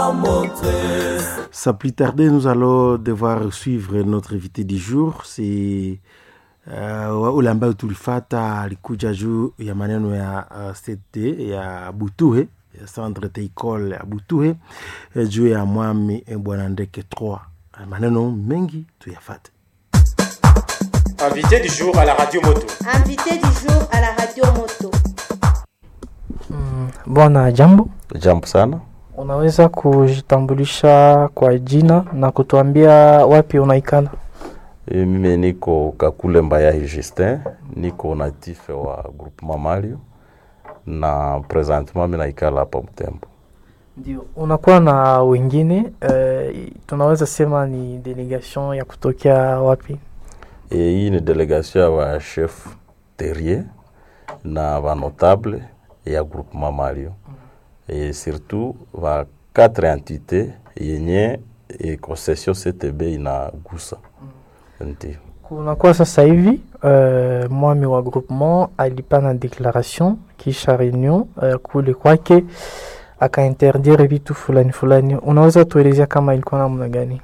Sans plus tarder, nous allons devoir suivre notre invité du jour. C'est uh, ule ambayo tulifata alikuja juu ya maneno ya uh, CT ya Butuhe ya centre teicole ya Butuhe eh, juu ya mwami eh, bwana Ndeke 3 Eh, maneno mengi tuyafate. Invité du jour à la radio moto. Invité du jour à la radio moto. Bwana, jambo. Jambo sana. Unaweza kujitambulisha kwa jina na kutuambia wapi unaikala? E, mimi niko Kakule Mbayahi Justin, niko natif wa groupement Mario na presentement mimi naikala hapa Mtembo. Ndio, unakuwa na wengine eh, tunaweza sema ni delegation ya kutokea wapi? E, hii ni delegation ya wa chef terrier na va notable ya groupement Mario e, surtout va quatre entité yenye e, concession CTB inagusa ndio. Kunakuwa sasa hivi eh, mwami wa groupement alipana declaration kisha reunion eh, kule kwake akainterdire vitu fulani fulani. Unaweza tuelezea kama ilikuwa namna gani?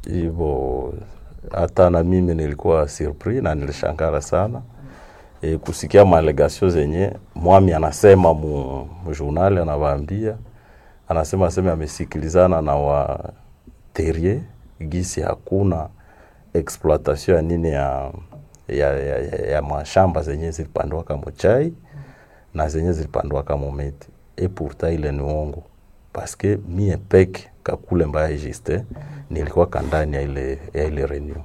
hivyo hata na mimi nilikuwa surpris na nilishangara sana e, kusikia maalegasio zenye mwami anasema mu, mu journal anawaambia anasema aseme amesikilizana na wa terrier gisi hakuna exploitation ya nini ya ya, ya, ya, ya mashamba zenye zilipandwaka mochai na zenye zilipandwaka mometi e pourtant ile ni uongo paske mie peke kakule mbaya juste nilikuwa kandani ya ile, ya ile reunion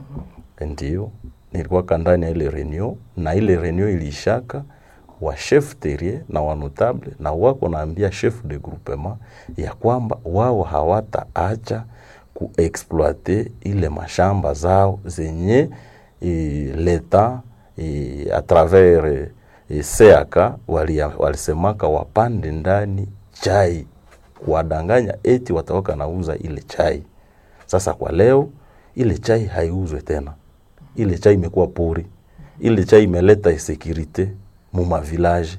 ndio nilikuwa kandani ya ile reunion na ile reunion ilishaka wa chef terrier na wa notable na wako naambia chef de groupement ya kwamba wao hawataacha kuexploite ile mashamba zao zenye e, leta e, a travers e, CAK wali, walisemaka wapande ndani chai kuwadanganya eti watawaka nauza ile chai. Sasa kwa leo ile chai haiuzwe tena, ile chai imekuwa pori, ile chai imeleta insecurite mu mavilaje,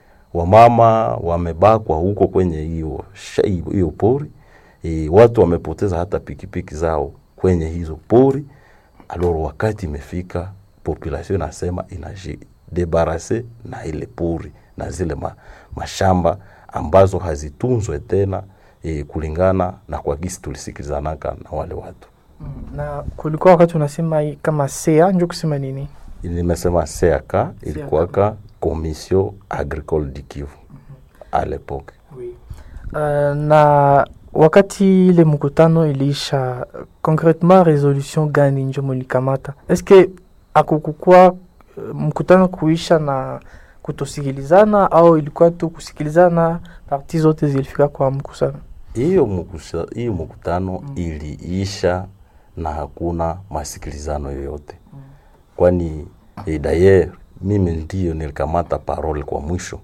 wamama wamebakwa huko kwenye hiyo shai- hiyo pori e, watu wamepoteza hata pikipiki zao kwenye hizo pori. Aloro wakati imefika, population inasema inajidebarase na ile pori na zile ma, mashamba ambazo hazitunzwe tena e, kulingana na kwa gisi tulisikilizanaka na wale watu. Na kulikuwa wakati unasema hii kama sea njo kusema nini? Nimesema CAK ilikuwaka Commission Agricole du Kivu à l'époque. Uh, na wakati ile mkutano iliisha, concretement resolution gani njo mulikamata? Eske akukukua uh, mkutano kuisha na kutosikilizana au ilikuwa tu kusikilizana, parti zote zilifika kwa mkusano? hiyo mkusa- hiyo mkutano iliisha na hakuna masikilizano yoyote kwani eh, dayer mimi ndiyo nilikamata parole kwa mwisho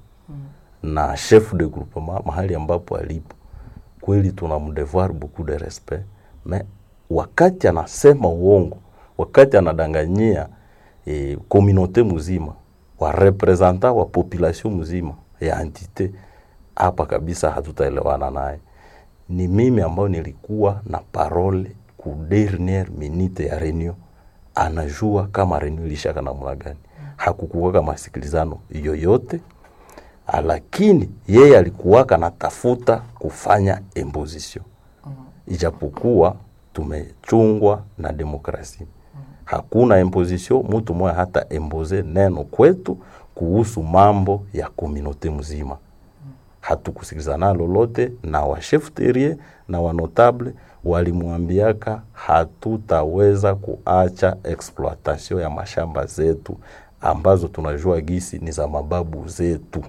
na chef de groupement mahali ambapo alipo kweli tuna mdevoir beaucoup de respect me wakati anasema uongo wakati anadanganyia eh, communauté mzima wa representant wa population mzima ya entité hapa kabisa hatutaelewana naye ni mimi ambayo nilikuwa na parole ku derniere minute ya reunion anajua kama reunion ilishaka namna gani hakukuwaka masikilizano yoyote Ah, lakini yeye alikuwaka natafuta kufanya imposition ijapokuwa tumechungwa na demokrasia hakuna imposition mtu mmoja hata impose neno kwetu kuhusu mambo ya komunote mzima hatukusikilizana lolote na wa chef terrier na wa notable walimwambiaka hatutaweza kuacha exploitation ya mashamba zetu ambazo tunajua gisi ni za mababu zetu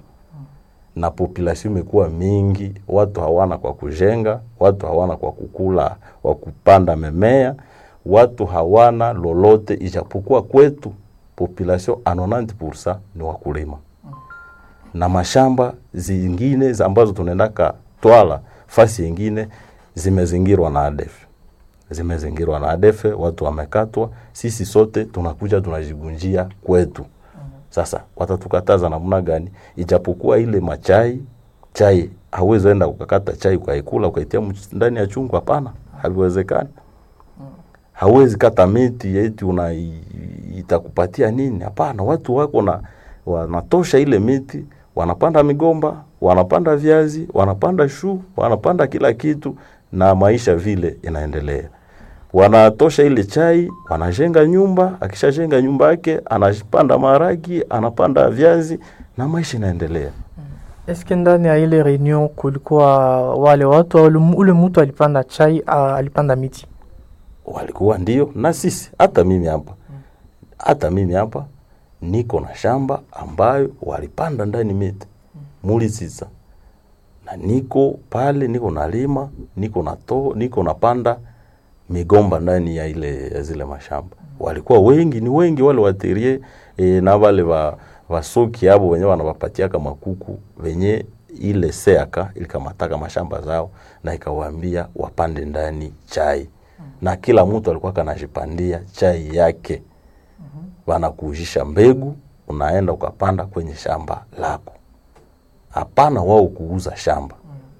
na population imekuwa mingi, watu hawana kwa kujenga, watu hawana kwa kukula, wa kupanda memea, watu hawana lolote, ijapokuwa kwetu population a 90% ni wakulima na mashamba zingine za ambazo tunaendaka twala fasi yingine zimezingirwa na ADF, zimezingirwa na ADF, watu wamekatwa. Sisi sote tunakuja tunajigunjia kwetu. Sasa watatukataza namna gani? Ijapokuwa ile machai chai hauwezi enda ukakata chai ukaikula ukaitia mch- ndani ya chungu hapana haviwezekani hauwezi kata miti eti una i- itakupatia nini hapana watu wako na wanatosha ile miti wanapanda migomba wanapanda viazi wanapanda shu wanapanda kila kitu na maisha vile inaendelea wanatosha ile chai wanajenga nyumba akishajenga nyumba yake anapanda maharagi anapanda viazi na maisha inaendelea Eske ndani ya ile reunion kulikuwa wale watu au ule- ule mtu alipanda chai a- alipanda miti? walikuwa ndio na sisi hata mimi hapa hata mimi hapa niko na shamba ambayo walipanda ndani miti mulisisa na niko pale niko nalima niko na to niko napanda migomba ndani ya ile ya zile mashamba walikuwa wengi ni wengi wale waterie e, na wale wa wasoki abo wenye wanawapatiaka makuku wenye ile seaka ilikamataka mashamba zao na ikawaambia wapande ndani chai na kila mtu alikuwa kanajipandia chai yake wanakuujisha mbegu unaenda ukapanda kwenye shamba lako hapana wao kuuza shamba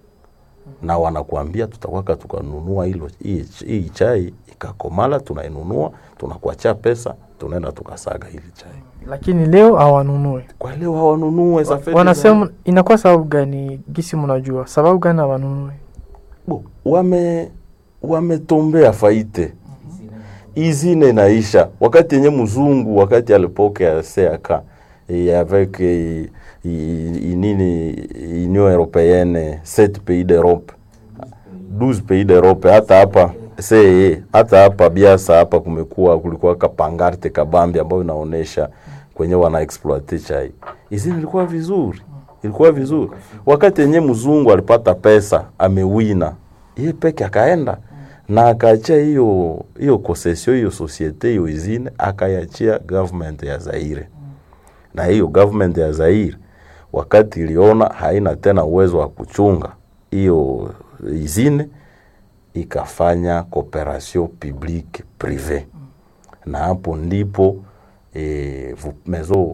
na wanakuambia tutakwaka tukanunua hilo hii hii chai ikakomala tunainunua tunakuachia pesa tunaenda tukasaga hili chai Lakini leo hawanunue. kwa leo hawanunue za fedha Wanasema inakuwa sababu gani? Gisi mnajua sababu gani hawanunue? Bo, wame wametombea faite izine inaisha wakati yenye mzungu wakati alipokea seaka eh, avec eh, i- i- nini union européenne 7 pays d'europe 12 pays d'europe hata hapa see hata hapa biasa hapa kumekuwa kulikuwa kapangarte kabambi ambayo inaonesha kwenye wana exploite chai izini ilikuwa vizuri ilikuwa vizuri wakati yenye mzungu alipata pesa amewina ye peke akaenda na akaachia hiyo hiyo concession hiyo societe hiyo izine akaiachia government ya Zaire na hiyo government ya Zaire wakati iliona haina tena uwezo wa kuchunga hiyo izine ikafanya cooperation publique privé na hapo ndipo e, mezo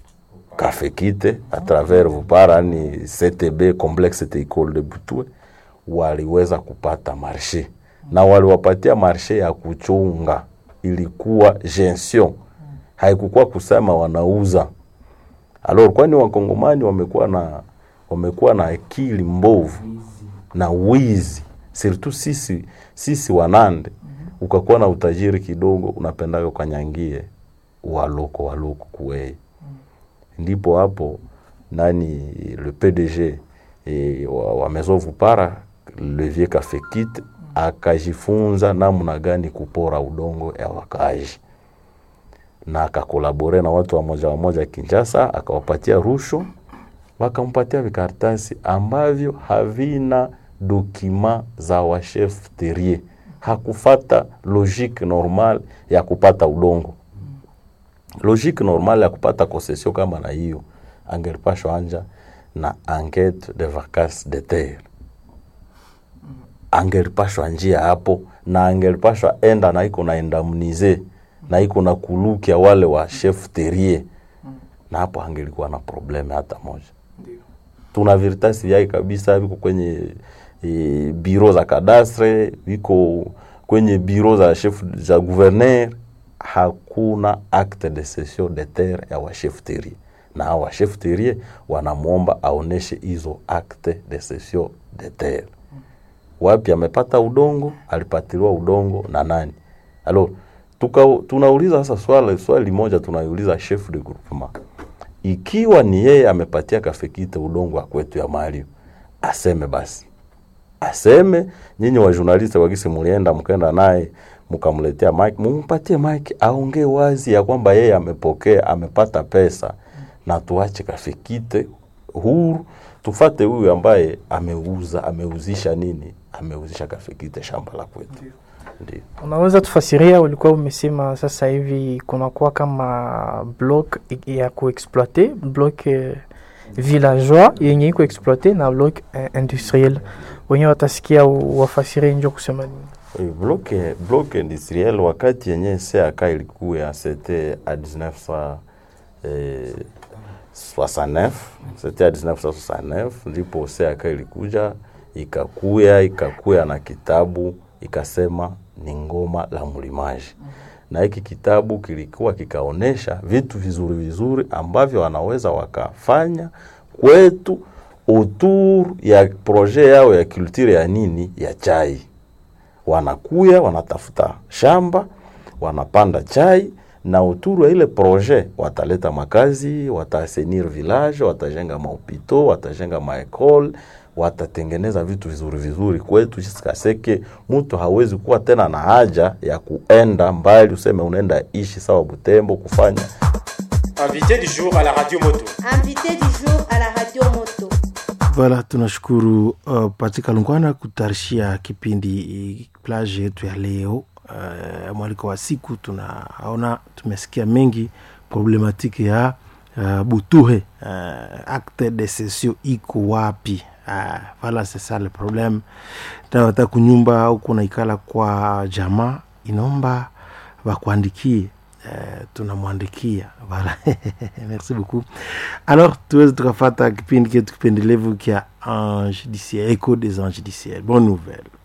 kafekite a travers vupara ni CTB complexe Teicole de Butwe waliweza kupata marshe na waliwapatia marshe ya kuchunga, ilikuwa gestion, haikukuwa kusema wanauza. Alors kwani wakongomani wamekuwa na wamekuwa na akili mbovu na wizi, surtout sisi sisi wanande, ukakuwa na utajiri kidogo, unapendaga ukanyangie waloko waloko kuwei ndipo hapo nani le PDG e, wa, wa Maison Vupara Levier Kafekit akajifunza namna gani kupora udongo ya wakaaji na akakolabore na watu wa moja wa moja Kinshasa, akawapatia rushwa, wakampatia vikaratasi ambavyo havina dokima za wachef terrier. Hakufata logique normal ya kupata udongo logique normale ya kupata concession kama na hiyo angelipashwa anja na enquête de vacances de terre angelipashwa njia hapo na angelipashwa enda na iko na indemnize na iko na kulukia wale wa chef terrier na hapo angelikuwa na probleme hata moja tuna viritasi vyake kabisa viko kwenye e, biro za kadastre viko kwenye biro za chef za gouverneur hakuna acte de cession de terre ya wachef terrier na hao wachef terrier wanamwomba aoneshe hizo acte de cession de terre wapi amepata udongo alipatiliwa udongo na nani alors tuka, tunauliza sasa swali swali moja tunaiuliza chef de groupement ikiwa ni yeye amepatia kafekite udongo wa kwetu ya Mario aseme basi aseme nyinyi wa journalist wakisi mulienda mkaenda naye mkamletea mike mumpatie mike aongee wazi ya kwamba yeye amepokea amepata pesa na tuache kafekite huru tufate huyu ambaye ameuza ameuzisha nini ameuzisha kafekite shamba la kwetu ndio Unaweza tufasiria, ulikuwa umesema sasa hivi kunakuwa kama block i- ya kuexploite block eh, villageois yenye iko exploite na block eh, industriel, wenye watasikia u- wafasirie njo kusema nini? Oui, bloke bloke industriel wakati yenye CAK ilikuwa c'était à 1900 eh, 69 c'était à 1969 ndipo seaka ilikuja ikakuya ikakuya na kitabu ikasema ni ngoma la mlimaji na hiki kitabu kilikuwa kikaonesha vitu vizuri vizuri ambavyo wanaweza wakafanya kwetu autour ya projet yao ya culture ya nini ya chai wanakuya wanatafuta shamba wanapanda chai na uturu ya ile projet wataleta makazi watasenir village watajenga mahopito watajenga maekole watatengeneza vitu vizuri vizuri kwetu sikaseke mtu hawezi kuwa tena na haja ya kuenda mbali useme unaenda ishi sawa butembo kufanya Invité du jour à la radio moto. Invité du jour à la radio moto. Voilà, tunashukuru uh, Patika Lungwana kutarishia kipindi plage yetu ya leo. Uh, mwaliko wa siku tunaona tumesikia mengi problematiki ya uh, Butuhe uh, acte de cession iko wapi? Uh, voilà c'est ça le problème. Tawata kunyumba au kunaikala kwa jamaa inaomba wakuandikie Uh, tunamwandikia voilà. merci beaucoup alors tuweze tukafata kipindi ketu kipendelevu kya ange diciel echo des anges diciel bonne nouvelle